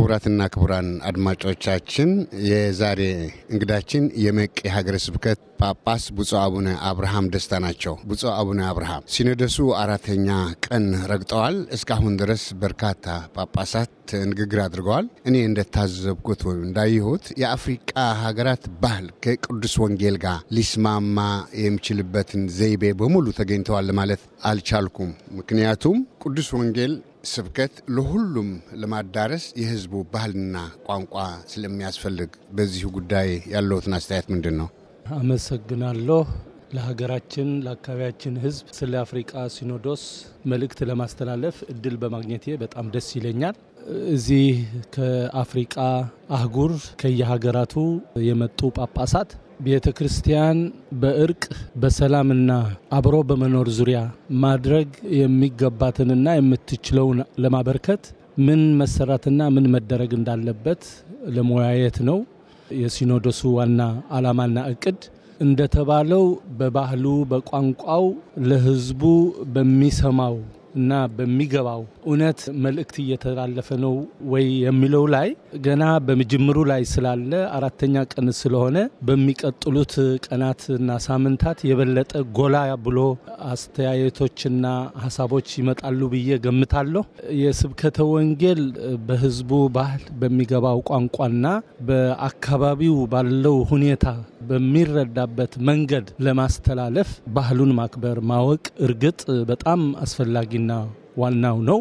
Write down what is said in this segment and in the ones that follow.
ክቡራትና ክቡራን አድማጮቻችን የዛሬ እንግዳችን የመቂ ሀገረ ስብከት ጳጳስ ብፁዕ አቡነ አብርሃም ደስታ ናቸው። ብፁዕ አቡነ አብርሃም ሲኖዶሱ አራተኛ ቀን ረግጠዋል። እስካሁን ድረስ በርካታ ጳጳሳት ንግግር አድርገዋል። እኔ እንደታዘብኩት ወይም እንዳየሁት የአፍሪቃ ሀገራት ባህል ከቅዱስ ወንጌል ጋር ሊስማማ የሚችልበትን ዘይቤ በሙሉ ተገኝተዋል ለማለት አልቻልኩም። ምክንያቱም ቅዱስ ወንጌል ስብከት ለሁሉም ለማዳረስ የሕዝቡ ባህልና ቋንቋ ስለሚያስፈልግ በዚሁ ጉዳይ ያለውትን አስተያየት ምንድን ነው? አመሰግናለሁ። ለሀገራችን ለአካባቢያችን ሕዝብ ስለ አፍሪቃ ሲኖዶስ መልእክት ለማስተላለፍ እድል በማግኘቴ በጣም ደስ ይለኛል። እዚህ ከአፍሪቃ አህጉር ከየሀገራቱ የመጡ ጳጳሳት ቤተ ክርስቲያን በእርቅ በሰላምና አብሮ በመኖር ዙሪያ ማድረግ የሚገባትንና የምትችለውን ለማበርከት ምን መሰራትና ምን መደረግ እንዳለበት ለመወያየት ነው። የሲኖዶሱ ዋና ዓላማና እቅድ እንደተባለው በባህሉ በቋንቋው ለሕዝቡ በሚሰማው እና በሚገባው እውነት መልእክት እየተላለፈ ነው ወይ የሚለው ላይ ገና በምጅምሩ ላይ ስላለ አራተኛ ቀን ስለሆነ በሚቀጥሉት ቀናትና ሳምንታት የበለጠ ጎላ ብሎ አስተያየቶችና ሀሳቦች ይመጣሉ ብዬ ገምታለሁ። የስብከተ ወንጌል በህዝቡ ባህል በሚገባው ቋንቋና በአካባቢው ባለው ሁኔታ በሚረዳበት መንገድ ለማስተላለፍ ባህሉን ማክበር ማወቅ እርግጥ በጣም አስፈላጊና ዋናው ነው።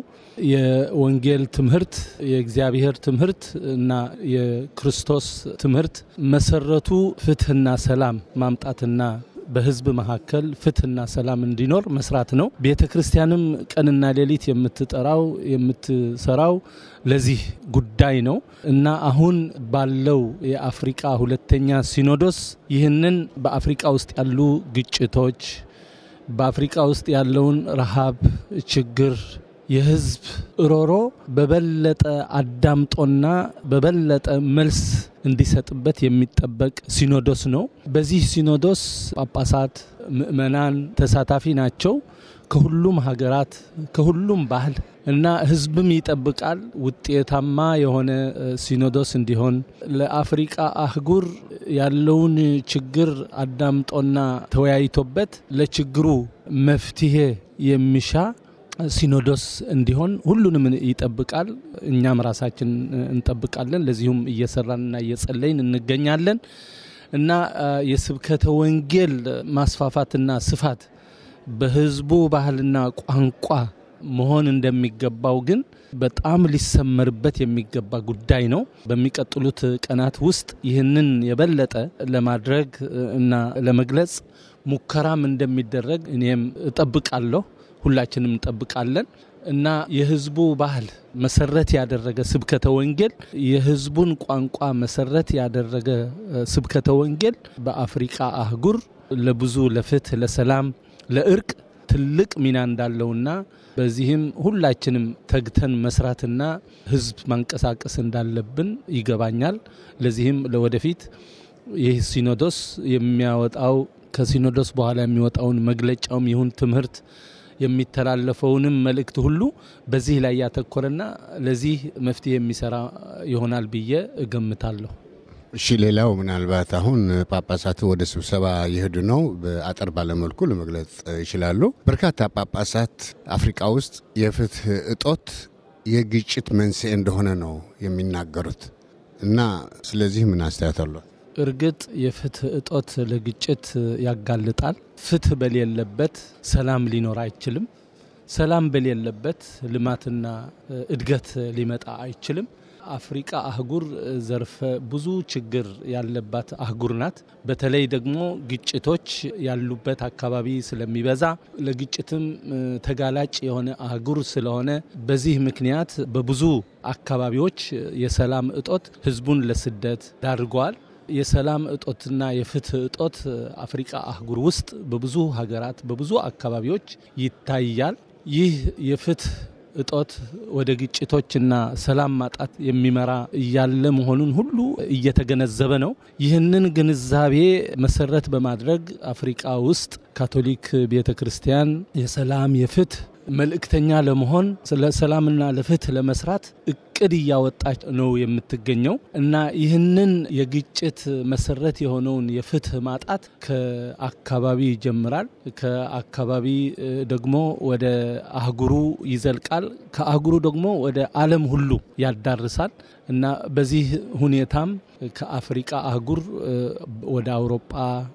የወንጌል ትምህርት የእግዚአብሔር ትምህርት እና የክርስቶስ ትምህርት መሰረቱ ፍትህና ሰላም ማምጣትና በህዝብ መካከል ፍትህና ሰላም እንዲኖር መስራት ነው። ቤተ ክርስቲያንም ቀንና ሌሊት የምትጠራው የምትሰራው ለዚህ ጉዳይ ነው እና አሁን ባለው የአፍሪቃ ሁለተኛ ሲኖዶስ ይህንን በአፍሪቃ ውስጥ ያሉ ግጭቶች በአፍሪቃ ውስጥ ያለውን ረሃብ፣ ችግር፣ የህዝብ እሮሮ በበለጠ አዳምጦና በበለጠ መልስ እንዲሰጥበት የሚጠበቅ ሲኖዶስ ነው። በዚህ ሲኖዶስ ጳጳሳት፣ ምእመናን ተሳታፊ ናቸው። ከሁሉም ሀገራት ከሁሉም ባህል እና ህዝብም ይጠብቃል ውጤታማ የሆነ ሲኖዶስ እንዲሆን ለአፍሪቃ አህጉር ያለውን ችግር አዳምጦና ተወያይቶበት ለችግሩ መፍትሄ የሚሻ ሲኖዶስ እንዲሆን ሁሉንም ይጠብቃል። እኛም ራሳችን እንጠብቃለን። ለዚሁም እየሰራንና እየጸለይን እንገኛለን እና የስብከተ ወንጌል ማስፋፋትና ስፋት በህዝቡ ባህልና ቋንቋ መሆን እንደሚገባው ግን በጣም ሊሰመርበት የሚገባ ጉዳይ ነው። በሚቀጥሉት ቀናት ውስጥ ይህንን የበለጠ ለማድረግ እና ለመግለጽ ሙከራም እንደሚደረግ እኔም እጠብቃለሁ። ሁላችንም እንጠብቃለን እና የህዝቡ ባህል መሰረት ያደረገ ስብከተ ወንጌል የህዝቡን ቋንቋ መሰረት ያደረገ ስብከተ ወንጌል በአፍሪቃ አህጉር ለብዙ ለፍትህ፣ ለሰላም፣ ለእርቅ ትልቅ ሚና እንዳለውና በዚህም ሁላችንም ተግተን መስራትና ህዝብ ማንቀሳቀስ እንዳለብን ይገባኛል። ለዚህም ለወደፊት ይህ ሲኖዶስ የሚያወጣው ከሲኖዶስ በኋላ የሚወጣውን መግለጫውም ይሁን ትምህርት የሚተላለፈውንም መልእክት ሁሉ በዚህ ላይ ያተኮረና ለዚህ መፍትሄ የሚሰራ ይሆናል ብዬ እገምታለሁ። እሺ፣ ሌላው ምናልባት አሁን ጳጳሳቱ ወደ ስብሰባ የሄዱ ነው። በአጠር ባለመልኩ ለመግለጽ ይችላሉ። በርካታ ጳጳሳት አፍሪቃ ውስጥ የፍትህ እጦት የግጭት መንስኤ እንደሆነ ነው የሚናገሩት እና ስለዚህ ምን አስተያየት አሏል? እርግጥ የፍትህ እጦት ለግጭት ያጋልጣል። ፍትህ በሌለበት ሰላም ሊኖር አይችልም። ሰላም በሌለበት ልማትና እድገት ሊመጣ አይችልም። አፍሪቃ አህጉር ዘርፈ ብዙ ችግር ያለባት አህጉር ናት። በተለይ ደግሞ ግጭቶች ያሉበት አካባቢ ስለሚበዛ ለግጭትም ተጋላጭ የሆነ አህጉር ስለሆነ በዚህ ምክንያት በብዙ አካባቢዎች የሰላም እጦት ህዝቡን ለስደት ዳርገዋል። የሰላም እጦትና የፍትህ እጦት አፍሪቃ አህጉር ውስጥ በብዙ ሀገራት በብዙ አካባቢዎች ይታያል። ይህ የፍትህ እጦት ወደ ግጭቶችና ሰላም ማጣት የሚመራ እያለ መሆኑን ሁሉ እየተገነዘበ ነው። ይህንን ግንዛቤ መሰረት በማድረግ አፍሪቃ ውስጥ ካቶሊክ ቤተ ክርስቲያን የሰላም የፍትህ መልእክተኛ ለመሆን ስለ ሰላምና ለፍትህ ለመስራት እቅድ እቅድ እያወጣች ነው የምትገኘው እና ይህንን የግጭት መሰረት የሆነውን የፍትህ ማጣት ከአካባቢ ይጀምራል። ከአካባቢ ደግሞ ወደ አህጉሩ ይዘልቃል። ከአህጉሩ ደግሞ ወደ ዓለም ሁሉ ያዳርሳል እና በዚህ ሁኔታም ከአፍሪቃ አህጉር ወደ አውሮጳ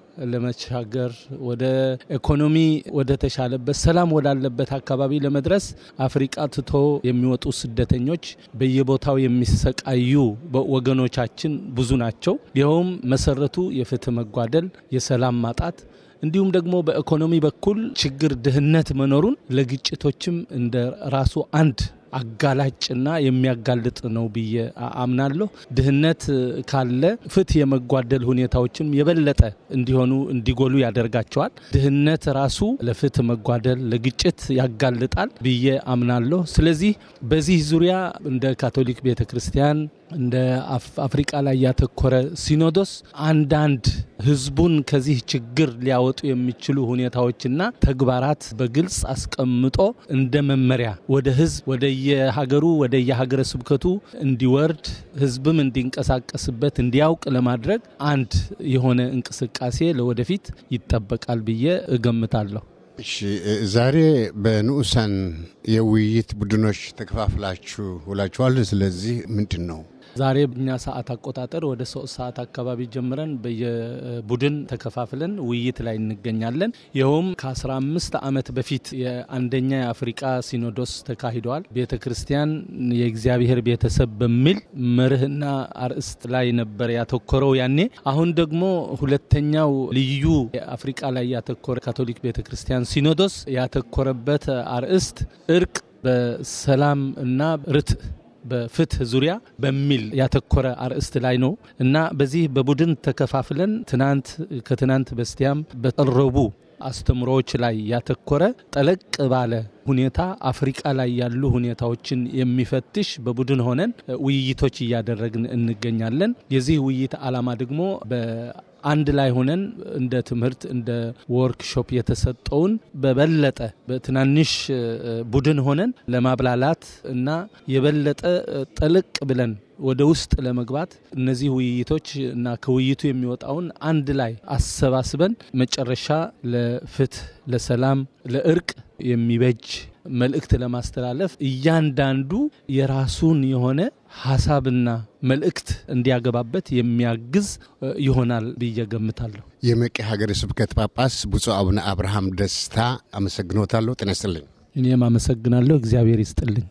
ለመሻገር ወደ ኢኮኖሚ ወደ ተሻለበት ሰላም ወዳለበት አካባቢ ለመድረስ አፍሪቃ ትቶ የሚወጡ ስደተኞች በየቦታው የሚሰቃዩ ወገኖቻችን ብዙ ናቸው። ይኸውም መሰረቱ የፍትህ መጓደል፣ የሰላም ማጣት እንዲሁም ደግሞ በኢኮኖሚ በኩል ችግር፣ ድህነት መኖሩን ለግጭቶችም እንደ ራሱ አንድ አጋላጭና የሚያጋልጥ ነው ብዬ አምናለሁ። ድህነት ካለ ፍትህ የመጓደል ሁኔታዎችም የበለጠ እንዲሆኑ እንዲጎሉ ያደርጋቸዋል። ድህነት ራሱ ለፍትህ መጓደል፣ ለግጭት ያጋልጣል ብዬ አምናለሁ። ስለዚህ በዚህ ዙሪያ እንደ ካቶሊክ ቤተ ክርስቲያን እንደ አፍሪቃ ላይ ያተኮረ ሲኖዶስ አንዳንድ ህዝቡን ከዚህ ችግር ሊያወጡ የሚችሉ ሁኔታዎችና ተግባራት በግልጽ አስቀምጦ እንደ መመሪያ ወደ ህዝብ ወደ የሀገሩ ወደ የሀገረ ስብከቱ እንዲወርድ ህዝብም እንዲንቀሳቀስበት እንዲያውቅ ለማድረግ አንድ የሆነ እንቅስቃሴ ለወደፊት ይጠበቃል ብዬ እገምታለሁ። እሺ፣ ዛሬ በንዑሳን የውይይት ቡድኖች ተከፋፍላችሁ ውላችኋል። ስለዚህ ምንድን ነው ዛሬ እኛ ሰዓት አቆጣጠር ወደ ሶስት ሰዓት አካባቢ ጀምረን በየቡድን ተከፋፍለን ውይይት ላይ እንገኛለን። ይኸውም ከ15 ዓመት በፊት የአንደኛ የአፍሪቃ ሲኖዶስ ተካሂደዋል። ቤተ ክርስቲያን የእግዚአብሔር ቤተሰብ በሚል መርህና አርእስት ላይ ነበር ያተኮረው ያኔ። አሁን ደግሞ ሁለተኛው ልዩ አፍሪቃ ላይ ያተኮረ ካቶሊክ ቤተ ክርስቲያን ሲኖዶስ ያተኮረበት አርእስት እርቅ በሰላም እና ርትዕ በፍትህ ዙሪያ በሚል ያተኮረ አርእስት ላይ ነው እና በዚህ በቡድን ተከፋፍለን ትናንት ከትናንት በስቲያም በቀረቡ አስተምሮዎች ላይ ያተኮረ ጠለቅ ባለ ሁኔታ አፍሪቃ ላይ ያሉ ሁኔታዎችን የሚፈትሽ በቡድን ሆነን ውይይቶች እያደረግን እንገኛለን። የዚህ ውይይት ዓላማ ደግሞ አንድ ላይ ሆነን እንደ ትምህርት እንደ ወርክሾፕ የተሰጠውን በበለጠ በትናንሽ ቡድን ሆነን ለማብላላት እና የበለጠ ጠልቅ ብለን ወደ ውስጥ ለመግባት እነዚህ ውይይቶች እና ከውይይቱ የሚወጣውን አንድ ላይ አሰባስበን መጨረሻ ለፍትህ፣ ለሰላም፣ ለእርቅ የሚበጅ መልእክት ለማስተላለፍ እያንዳንዱ የራሱን የሆነ ሀሳብና መልእክት እንዲያገባበት የሚያግዝ ይሆናል ብዬ ገምታለሁ። የመቂ ሀገረ ስብከት ጳጳስ ብፁዕ አቡነ አብርሃም ደስታ አመሰግኖታለሁ። ጤና ይስጥልኝ። እኔም አመሰግናለሁ። እግዚአብሔር ይስጥልኝ።